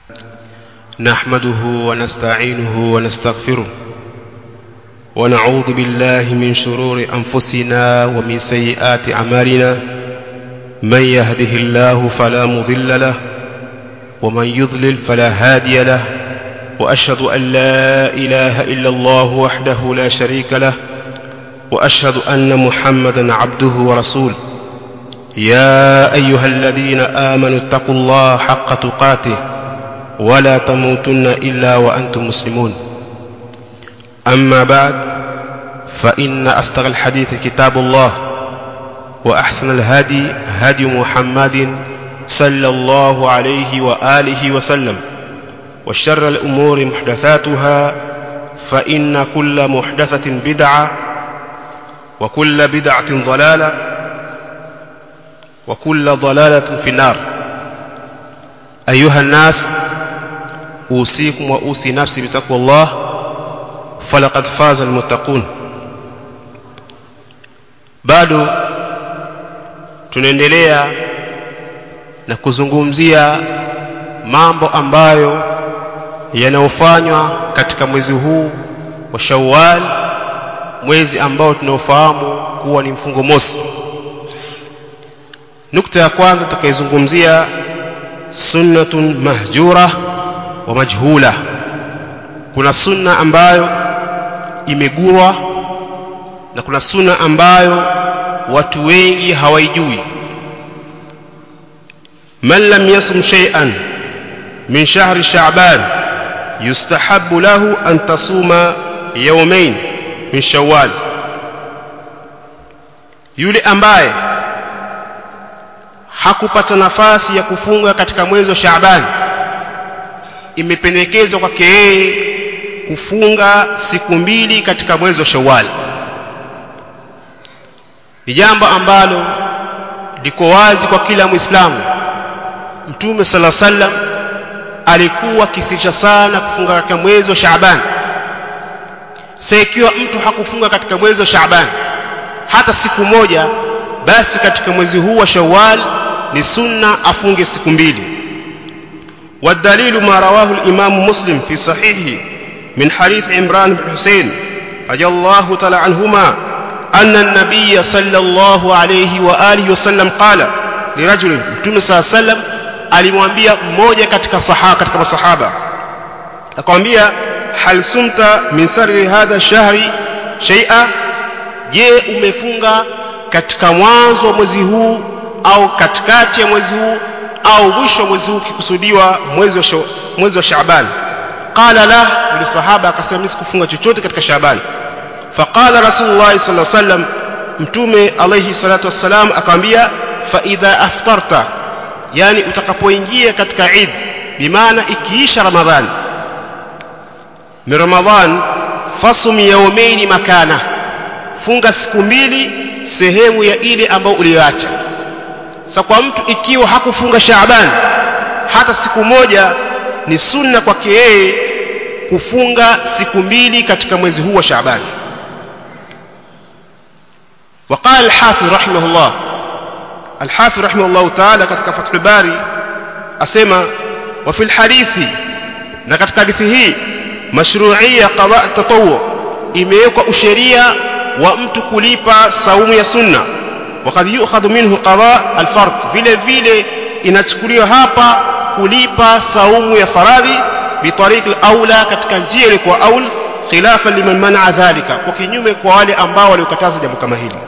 نحمده ونستعينه ونستغفره ونعوذ بالله من شرور أنفسنا ومن سيئات أعمالنا من يهده الله فلا مضل له ومن يضلل فلا هادي له وأشهد أن لا إله إلا الله وحده لا شريك له وأشهد أن محمدا عبده ورسوله يا أيها الذين آمنوا اتقوا الله حق تقاته ولا تموتن إلا وأنتم مسلمون أما بعد فإن أصدق الحديث كتاب الله وأحسن الهدي هدي محمد صلى الله عليه وآله وسلم وشر الأمور محدثاتها فإن كل محدثة بدعة وكل بدعة ضلالة وكل ضلالة في النار أيها الناس أوصيكم وأوصي نفسي بتقوى الله فلقد فاز المتقون bado tunaendelea na kuzungumzia mambo ambayo yanayofanywa katika mwezi huu wa Shawwal mwezi ambao tunaofahamu kuwa ni mfungo mosi nukta ya kwanza tukaizungumzia sunnatun mahjura wa majhula kuna sunna ambayo imegurwa na kuna sunna ambayo watu wengi hawaijui man lam yasum shay'an min shahri sha'ban yustahabbu lahu an tasuma yawmayn min shawwal yule ambaye hakupata nafasi ya kufunga katika mwezi wa Shaaban imependekezwa kwake yeye kufunga siku mbili katika mwezi wa Shawwal ni jambo ambalo liko wazi kwa kila Muislamu Mtume sala sallam alikuwa akithirisha sana kufunga katika mwezi wa Shaaban sasa ikiwa mtu hakufunga katika mwezi wa Shaaban hata siku moja basi katika mwezi huu wa Shawwal ni sunna afunge siku mbili والدليل ما رواه الإمام مسلم في صحيحه من حديث عمران بن حسين رضي الله تعالى عنهما أن النبي صلى الله عليه وآله وسلم قال لرجل متوم صلى الله عليه وسلم alimwambia mmoja katika sahaba katika masahaba akamwambia hal sumta min sarri hadha shahri shay'a je umefunga katika mwanzo wa mwezi huu au katikati ya mwezi huu au mwisho wa mwezi huu kikusudiwa mwezi wa mwezi wa Shaaban qala la yule sahaba akasema mimi sikufunga chochote katika Shaaban faqala rasulullah sallallahu alaihi wasallam mtume alayhi salatu wassalam akamwambia fa idha aftarta yani utakapoingia katika Eid bimaana ikiisha Ramadhan ni Ramadhan fasum yawmaini makana funga siku mbili sehemu ya ile ambayo uliyoacha sasa kwa mtu ikiwa hakufunga Shaaban hata siku moja ni sunna kwake yeye kufunga siku mbili katika mwezi huu wa Shaaban وقال الحافظ رحمه الله الحافظ رحمه الله تعالى katika Fathul Bari asema wa fil hadithi na katika hadithi hii mashru'iyya qada' tatawwu imewekwa usheria wa mtu kulipa saumu ya sunna wakad yu'khadhu minhu qada' al-fard vile vile inachukuliwa hapa kulipa saumu ya faradhi bitariq al-aula katika njia ilikuwa aul khilafa liman man'a dhalika kwa kinyume kwa wale ambao waliokataza jambo kama hili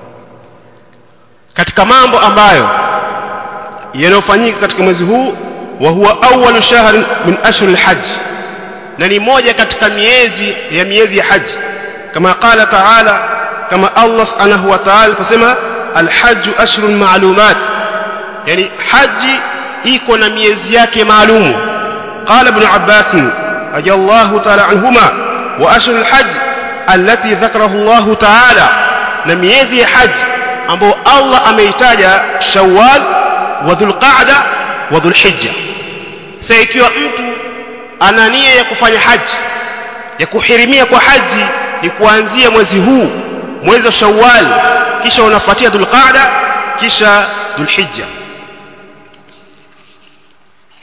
katika mambo ambayo yanayofanyika katika mwezi huu wa huwa awwalu shahr min ashhur al-hajj na ni moja katika miezi ya miezi ya haji kama qala ta'ala kama Allah subhanahu wa ta'ala aliposema al-hajj ashhurun ma'lumat yani haji iko na miezi yake maalumu qala ibn abbas radiyallahu ta'ala anhuma wa ashhurul hajj allati dhakarahu Allah ta'ala na miezi ya haji ambao Allah ameitaja Shawwal wa Dhulqa'da wa Dhulhijja sasa ikiwa mtu ana nia ya kufanya haji ya kuhirimia kwa haji ni kuanzia mwezi huu mwezi wa Shawwal kisha unafuatia Dhulqa'da kisha Dhulhijja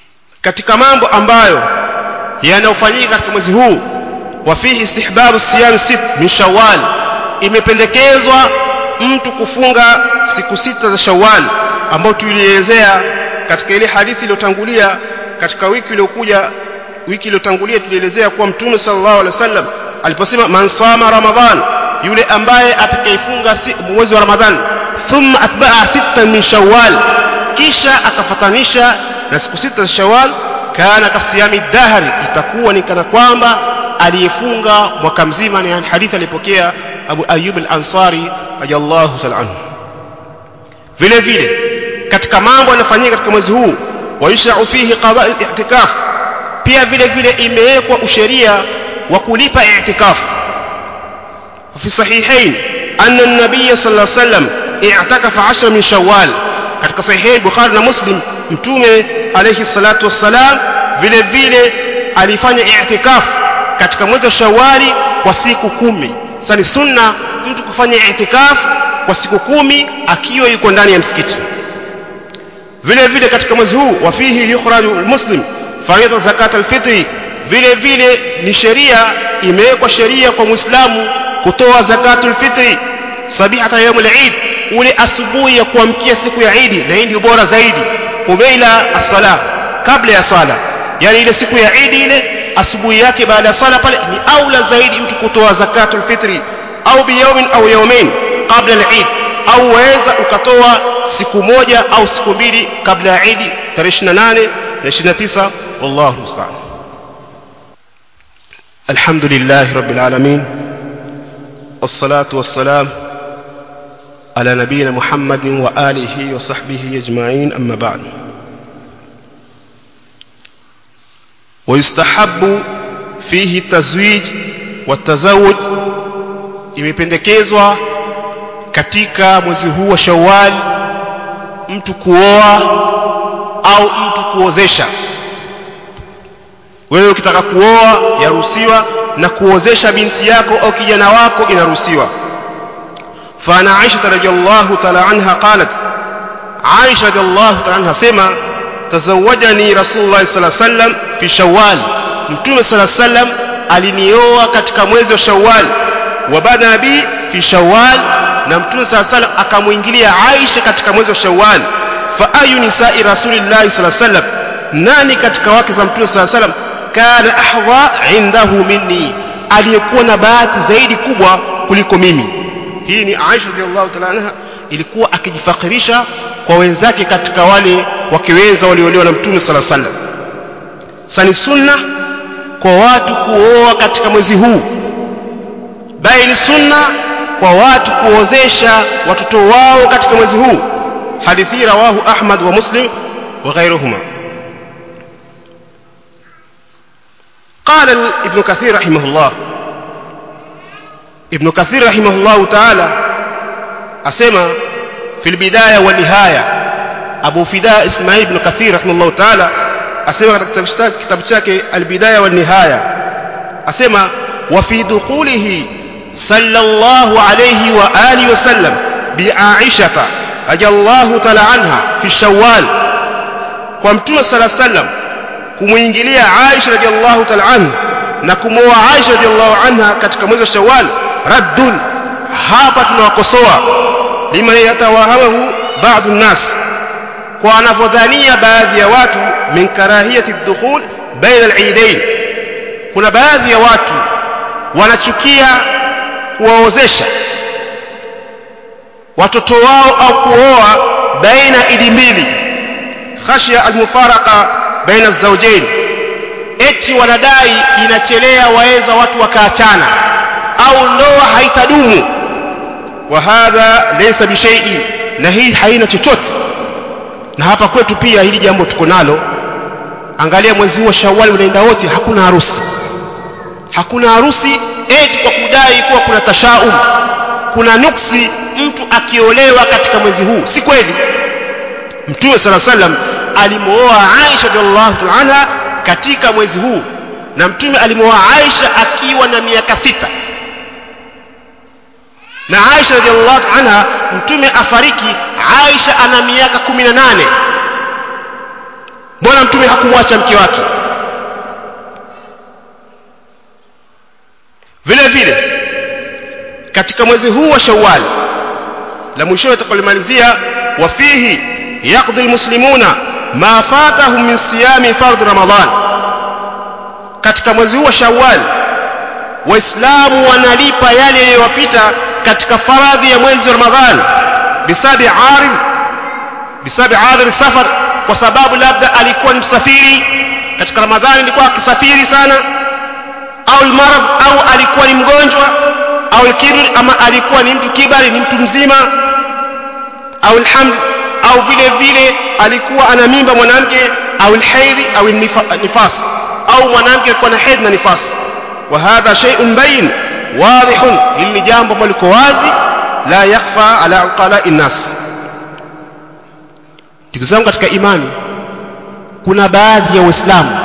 katika mambo ambayo yanayofanyika katika mwezi huu wa fihi istihbabu siyam sit min shawwal imependekezwa mtu kufunga siku sita za shawwal ambao tulielezea katika ile hadithi iliyotangulia katika wiki iliyokuja wiki iliyotangulia tulielezea kuwa mtume sallallahu alaihi wasallam aliposema man sama ramadhan yule ambaye atakayefunga mwezi wa ramadhan thumma atba'a sita min shawwal kisha akafatanisha na siku sita za shawwal kana kasiyami dahri itakuwa ni kana kwamba aliyefunga mwaka mzima ni hadithi alipokea Abu Ayyub al-Ansari radiyallahu ta'ala anhu vile vile katika mambo yanayofanyika katika mwezi huu wayushra'u fihi qada' al-i'tikaf pia vile vile imewekwa usheria wa kulipa i'tikaf fi sahihain anna an-nabiy sallallahu alayhi wasallam i'takafa 10 min shawwal katika sahihi bukhari na muslim mtume alayhi salatu wassalam vile vile alifanya i'tikaf katika mwezi wa shawali kwa siku kumi sasa ni sunna mtu kufanya i'tikaf kwa siku kumi akiwa yuko ndani ya msikiti vile vile katika mwezi huu wa fihi yukhraju almuslim faridha zakat alfitri vile vile ni sheria imewekwa sheria kwa muislamu kutoa zakatul fitri sabihata yawm al-eid ule asubuhi ya kuamkia siku ya Eid na hii ndio bora zaidi ubaila as-sala kabla ya sala yani ile siku ya Eid ile asubuhi yake baada ya sala pale ni aula zaidi mtu kutoa zakatul fitri au biyawmin au yawmain kabla al-Eid au waweza ukatoa siku moja au siku mbili kabla ya Eid tarehe 28 na 29 wallahu musta'an alhamdulillah rabbil alamin والصلاه والسلام على نبينا محمد وآله وصحبه أجمعين أما بعد ويستحب فيه التزويج والتزوج imependekezwa katika mwezi huu wa Shawwal mtu kuoa au mtu kuozesha wewe ukitaka kuoa yaruhusiwa na kuozesha binti yako au kijana wako inaruhusiwa فانا عائشه رضي الله تعالى عنها قالت عائشه رضي الله تعالى عنها سما تزوجني رسول الله صلى الله عليه وسلم في شوال mtume صلى الله عليه وسلم alinioa katika mwezi wa Shawwal wa bada bi fi Shawwal na mtume صلى الله عليه وسلم akamuingilia Aisha katika mwezi wa Shawwal fa ayu nisa'i rasulillahi صلى الله عليه وسلم nani katika wake za mtume صلى الله عليه وسلم kana ahdha indahu minni aliyekuwa na bahati zaidi kubwa kuliko mimi hii ni Aisha radhiallahu ta'ala anha ilikuwa akijifakirisha kwa wenzake katika wale wakiweza waliolewa na Mtume sala sallam sani sunna kwa watu kuoa katika mwezi huu bali ni sunna kwa watu kuozesha watoto wao katika mwezi huu hadithi rawahu Ahmad wa Muslim wa ghayruhuma قال ابن كثير رحمه الله ابن كثير رحمه الله تعالى أسمى في البداية والنهاية أبو فداء إسماعيل بن كثير رحمه الله تعالى أسمى كتاب شاكي البداية والنهاية أسمى وفي دخوله صلى الله عليه وآله وسلم بعائشة رضي الله تعالى عنها في الشوال ومتوم صلى الله عليه وسلم kumuingilia Aisha radhiallahu ta'ala anha na kumwoa Aisha radhiallahu anha katika mwezi wa Shawwal raddun hapa tunawakosoa liman yatawahamahu ba'd an-nas kwa anavyodhania baadhi ya watu min karahiyati ad-dukhul baina al-eidain kuna baadhi ya watu wanachukia kuwaozesha watoto wao au kuoa baina idi mbili khashya al-mufaraqa baina az-zawjayn eti wanadai inachelea waweza watu wakaachana au ndoa haitadumu wa hadha laysa bishay'in na hii haina chochote na hapa kwetu pia hili jambo tuko nalo angalia mwezi huu wa Shawwal unaenda wote hakuna harusi hakuna harusi eti kwa kudai kuwa kuna tashaum kuna nuksi mtu akiolewa katika mwezi huu si kweli mtume sala sallam alimooa Aisha radhiallahu anha katika mwezi huu na mtume alimwoa Aisha akiwa na miaka sita na Aisha radhiallahu anha mtume afariki Aisha ana miaka 18 mbona mtume hakumwacha mke wake vile vile katika mwezi huu wa Shawwal la mwisho tutakalimalizia wa fihi yaqdi almuslimuna ma fatahum min siyami fard ramadan katika mwezi huu wa Shawwal waislamu wanalipa yale yaliyowapita katika faradhi ya mwezi wa Ramadhan bisabi arid bisabi arid safar kwa sababu labda alikuwa ni msafiri katika Ramadhani alikuwa akisafiri sana au almarad au alikuwa ni mgonjwa au alkibr ama alikuwa ni mtu kibari ni mtu mzima au alhamd au vile vile alikuwa ana mimba mwanamke au alhaidhi au nifas au mwanamke alikuwa na hedhi na nifas wa hadha shay'un bayin wadihun hili jambo ambalo liko wazi la yakhfa ala uqala'i nas ndugu zangu katika imani kuna baadhi ya waislamu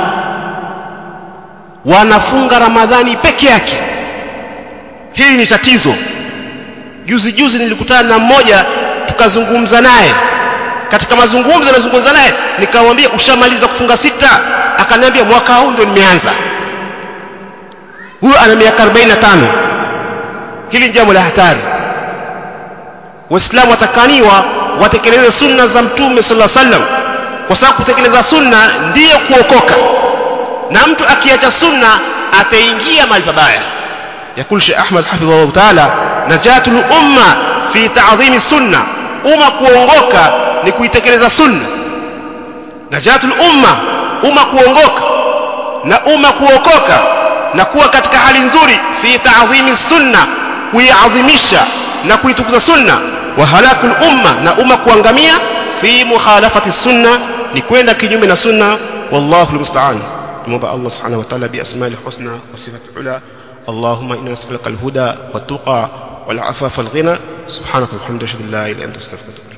wanafunga ramadhani peke yake hili ni tatizo juzi juzi nilikutana na mmoja tukazungumza naye katika mazungumzo nazungumza naye nikamwambia ushamaliza kufunga sita akaniambia mwaka huu ndio nimeanza huyo ana miaka 45 hili ni jambo la hatari waislamu watakaniwa watekeleze sunna za mtume sallallahu alaihi wasallam kwa sababu kutekeleza sunna ndiyo kuokoka na mtu akiacha sunna ataingia mahali pabaya yakul Sheikh Ahmad hafidhahu ta'ala najatul umma fi ta'zimi sunna umma kuongoka ni kuitekeleza sunna najatul umma umma kuongoka na umma kuokoka na kuwa katika hali nzuri fi ta'zimi sunna kuiadhimisha na kuitukuza sunna wa halakul umma na umma kuangamia fi mukhalafati sunna ni kwenda kinyume na sunna wallahu almusta'an tumomba Allah subhanahu wa ta'ala bi asma'ihi husna wa sifatihi ula اللهم إنا نسألك الهدى والتقى والعفاف والغنى سبحانك والحمد لله لا إله إلا أنت استغفرك